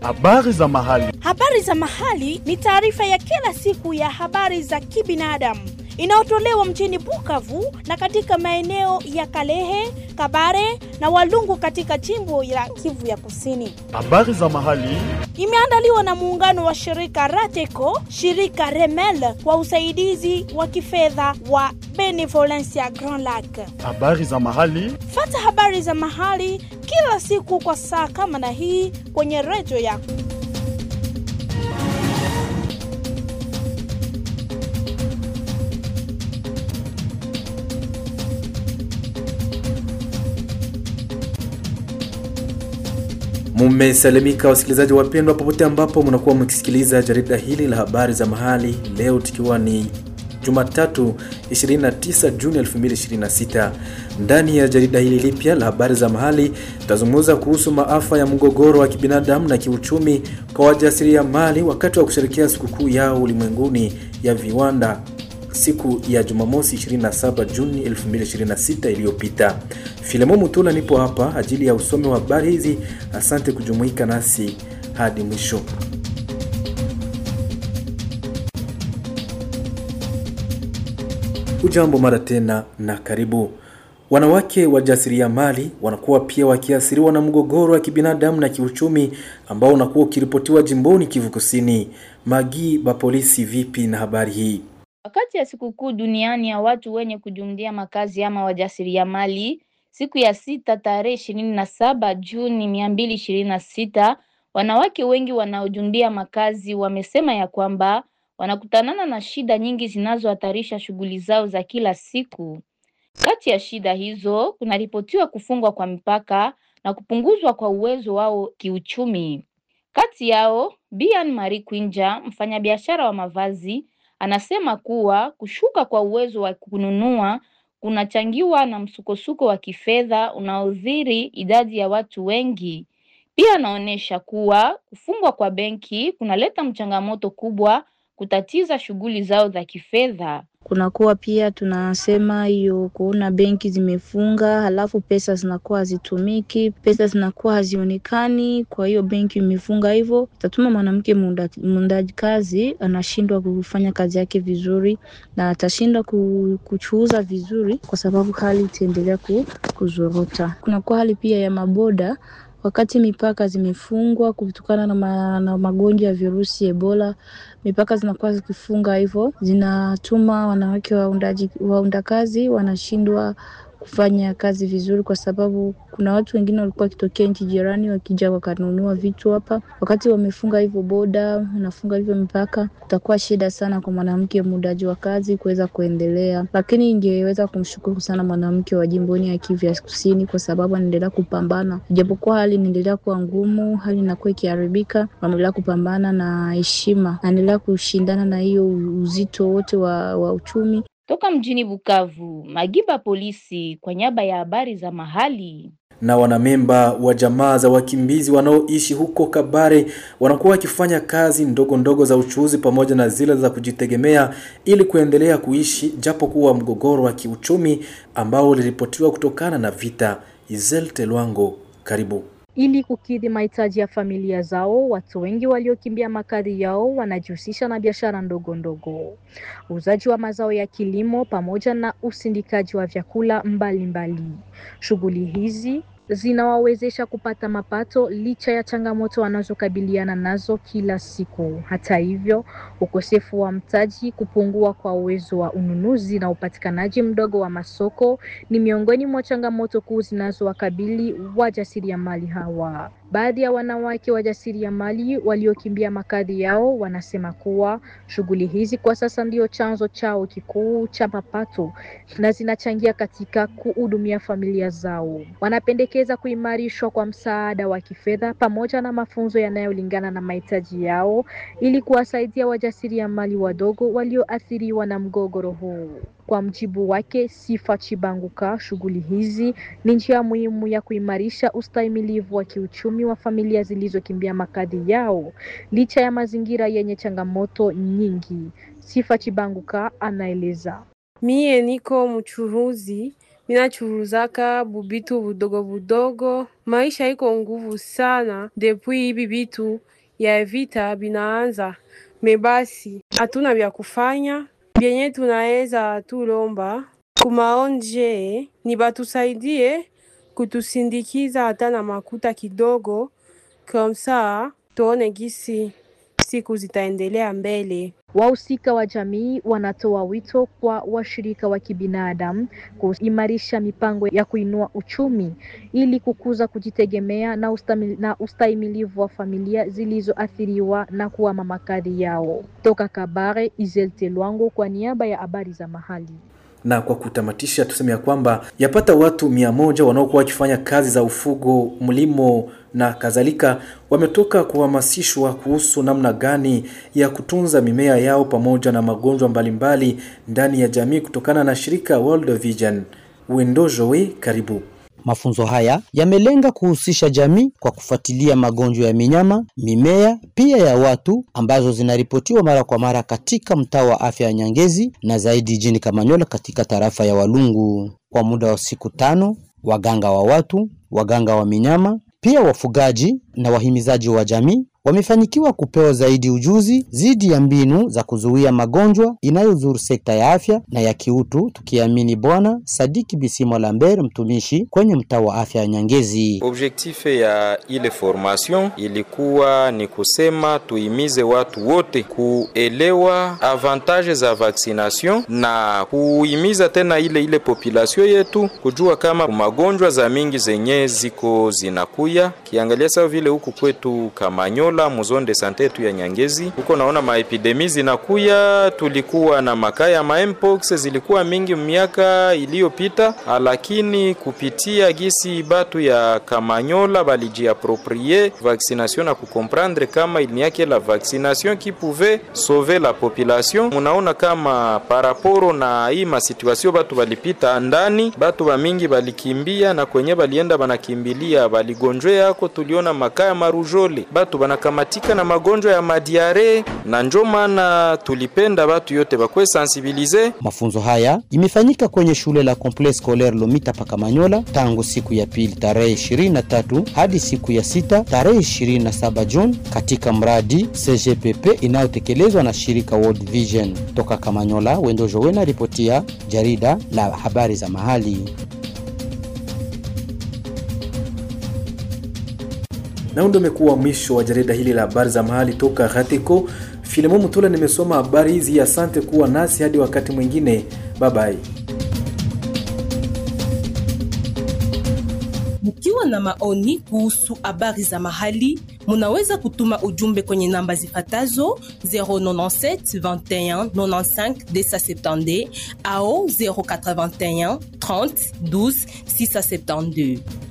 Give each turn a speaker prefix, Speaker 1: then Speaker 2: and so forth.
Speaker 1: Habari za mahali.
Speaker 2: Habari za mahali ni taarifa ya kila siku ya habari za kibinadamu inayotolewa mjini Bukavu na katika maeneo ya Kalehe, Kabare na Walungu katika jimbo la Kivu ya Kusini.
Speaker 1: Habari za mahali.
Speaker 2: Imeandaliwa na muungano wa shirika Rateco, shirika Remel kwa usaidizi wa kifedha wa Benevolencia Grand Lac.
Speaker 1: Habari za mahali.
Speaker 2: Fata habari za mahali kila siku kwa saa kama na hii kwenye redio yako.
Speaker 3: Mumesalimika wasikilizaji wapendwa, popote ambapo mnakuwa mkisikiliza jarida hili la habari za mahali, leo tukiwa ni Jumatatu 29 Juni 2026. Ndani ya jarida hili lipya la habari za mahali tutazungumza kuhusu maafa ya mgogoro wa kibinadamu na kiuchumi kwa wajasiriamali wakati wa kusherekea sikukuu yao ulimwenguni ya viwanda siku ya Jumamosi 27 Juni 2026 iliyopita. Filemo Mutula nipo hapa ajili ya usomi wa habari hizi. Asante kujumuika nasi hadi mwisho. Ujambo mara tena na karibu. Wanawake wajasiriamali wanakuwa pia wakiathiriwa na mgogoro wa kibinadamu na kiuchumi ambao unakuwa ukiripotiwa jimboni Kivu Kusini. Magi ba polisi, vipi na habari hii?
Speaker 4: Wakati ya sikukuu duniani ya watu wenye kujumlia makazi ama wajasiriamali, siku ya sita tarehe ishirini na saba Juni mia mbili ishirini na sita wanawake wengi wanaojundia makazi wamesema ya kwamba wanakutanana na shida nyingi zinazohatarisha shughuli zao za kila siku. Kati ya shida hizo kunaripotiwa kufungwa kwa mipaka na kupunguzwa kwa uwezo wao kiuchumi. Kati yao Bian Marie Kwinja, mfanyabiashara wa mavazi, anasema kuwa kushuka kwa uwezo wa kununua kunachangiwa na msukosuko wa kifedha unaodhiri idadi ya watu wengi. Pia anaonyesha kuwa kufungwa kwa benki kunaleta mchangamoto kubwa kutatiza shughuli zao za kifedha.
Speaker 5: Kunakuwa pia tunasema hiyo kuona benki zimefunga, halafu pesa zinakuwa hazitumiki, pesa zinakuwa hazionekani. Kwa hiyo benki imefunga, hivyo itatuma mwanamke muundaji kazi anashindwa kufanya kazi yake vizuri na atashindwa kuchuuza vizuri, kwa sababu hali itaendelea kuzorota. Kunakuwa hali pia ya maboda wakati mipaka zimefungwa kutokana na, ma, na magonjwa ya virusi Ebola, mipaka zinakuwa zikifunga, hivyo zinatuma wanawake waundaji waunda kazi wanashindwa kufanya kazi vizuri, kwa sababu kuna watu wengine walikuwa wakitokea nchi jirani wakija wakanunua vitu hapa. Wakati wamefunga hivyo boda, wanafunga hivyo mipaka, utakuwa shida sana kwa mwanamke muundaji wa kazi kuweza kuendelea, lakini ingeweza kumshukuru sana mwanamke wa jimboni ya Kivu ya Kusini kwa sababu anaendelea kupambana, ijapokuwa hali inaendelea kuwa ngumu, hali inakuwa ikiharibika, wanaendelea kupambana na heshima, anaendelea kushindana na hiyo uzito wote wa, wa uchumi.
Speaker 4: Toka mjini Bukavu, Magiba polisi kwa niaba ya habari za mahali.
Speaker 3: Na wanamemba wa jamaa za wakimbizi wanaoishi huko Kabare wanakuwa wakifanya kazi ndogo ndogo za uchuuzi pamoja na zile za kujitegemea ili kuendelea kuishi japo kuwa mgogoro wa kiuchumi ambao uliripotiwa kutokana na vita. Izel Telwango, karibu.
Speaker 6: Ili kukidhi mahitaji ya familia zao, watu wengi waliokimbia makazi yao wanajihusisha na biashara ndogo ndogo, uuzaji wa mazao ya kilimo pamoja na usindikaji wa vyakula mbalimbali. Shughuli hizi zinawawezesha kupata mapato licha ya changamoto wanazokabiliana nazo kila siku. Hata hivyo, ukosefu wa mtaji, kupungua kwa uwezo wa ununuzi na upatikanaji mdogo wa masoko ni miongoni mwa changamoto kuu zinazowakabili wajasiriamali hawa. Baadhi ya wanawake wajasiriamali waliokimbia makazi yao wanasema kuwa shughuli hizi kwa sasa ndio chanzo chao kikuu cha mapato na zinachangia katika kuhudumia familia zao. Wanapendekeza kuimarishwa kwa msaada wa kifedha pamoja na mafunzo yanayolingana na mahitaji yao ili kuwasaidia wajasiriamali wadogo walioathiriwa na mgogoro huu. Kwa mjibu wake Sifa Chibanguka, shughuli hizi ni njia muhimu ya kuimarisha ustahimilivu wa kiuchumi wa familia zilizokimbia makazi yao licha ya mazingira yenye changamoto nyingi. Sifa Chibanguka anaeleza.
Speaker 7: Mie niko mchuruzi minachuruzaka bubitu budogo budogo. Maisha iko nguvu sana depuis hivi vitu ya vita binaanza, mebasi hatuna vya kufanya vyenye tunaweza tulomba kumaonje ni batusaidie kutusindikiza hata na makuta kidogo, kamsa tuone gisi siku zitaendelea mbele.
Speaker 6: Wahusika wa jamii wanatoa wito kwa washirika wa kibinadamu kuimarisha mipango ya kuinua uchumi ili kukuza kujitegemea na, ustamil, na ustahimilivu wa familia zilizoathiriwa na kuhama makazi yao. Toka Kabare, Izelte Lwango kwa niaba ya habari za mahali.
Speaker 3: Na kwa kutamatisha, tuseme ya kwamba yapata watu mia moja wanaokuwa wakifanya kazi za ufugo, mlimo na kadhalika wametoka kuhamasishwa kuhusu namna gani ya kutunza mimea yao pamoja na magonjwa mbalimbali ndani ya jamii kutokana na shirika World Vision. Wendojowe, karibu.
Speaker 8: Mafunzo haya yamelenga kuhusisha jamii kwa kufuatilia magonjwa ya minyama, mimea, pia ya watu ambazo zinaripotiwa mara kwa mara katika mtaa wa afya ya Nyangezi na zaidi jijini Kamanyola katika tarafa ya Walungu. Kwa muda wa siku tano, waganga wa watu, waganga wa minyama, pia wafugaji na wahimizaji wa jamii wamefanikiwa kupewa zaidi ujuzi zidi ya mbinu za kuzuia magonjwa inayozuru sekta ya afya na ya kiutu, tukiamini Bwana Sadiki Bisimo Lambert, mtumishi kwenye mtaa wa afya ya Nyangezi.
Speaker 9: Objektif ya ile formation ilikuwa ni kusema tuimize watu wote kuelewa avantage za vaccination na kuimiza tena ile ile population yetu kujua kama magonjwa za mingi zenye ziko zinakuya, kiangalia sawa vile huku kwetu Kamanyola Kamanyola muzone de sante yetu ya Nyangezi, huko naona maepidemi zinakuya. Tulikuwa na makaya ma mpox zilikuwa mingi miaka iliyopita, lakini kupitia gisi batu ya Kamanyola balijiaproprie vaccination na kukomprendre kama il n'y a que la vaccination qui pouvait sauver la population. Munaona kama paraporo na hii masituasio batu balipita ndani, batu bamingi balikimbia na kwenye balienda banakimbilia baligonjwe yako, tuliona makaya marujole batu bana kamatika na magonjwa ya madiare na njo maana tulipenda watu yote bakwe sensibilize.
Speaker 8: Mafunzo haya imefanyika kwenye shule la Complexe Scolaire Lomita Pakamanyola tangu siku ya pili tarehe 23 hadi siku ya sita tarehe 27 Juni katika mradi CGPP inayotekelezwa na shirika World Vision. Toka Kamanyola, Wendo Jowena ripotia jarida la habari za mahali.
Speaker 3: na ndio umekuwa mwisho wa jarida hili la habari za mahali toka Ghatiko. Filemon Mutula nimesoma habari hizi. Asante kuwa nasi hadi wakati mwingine, bye bye.
Speaker 10: Mkiwa na maoni kuhusu habari za mahali, munaweza kutuma ujumbe kwenye namba zifatazo 097 21 95 270 au 081 30 12 672.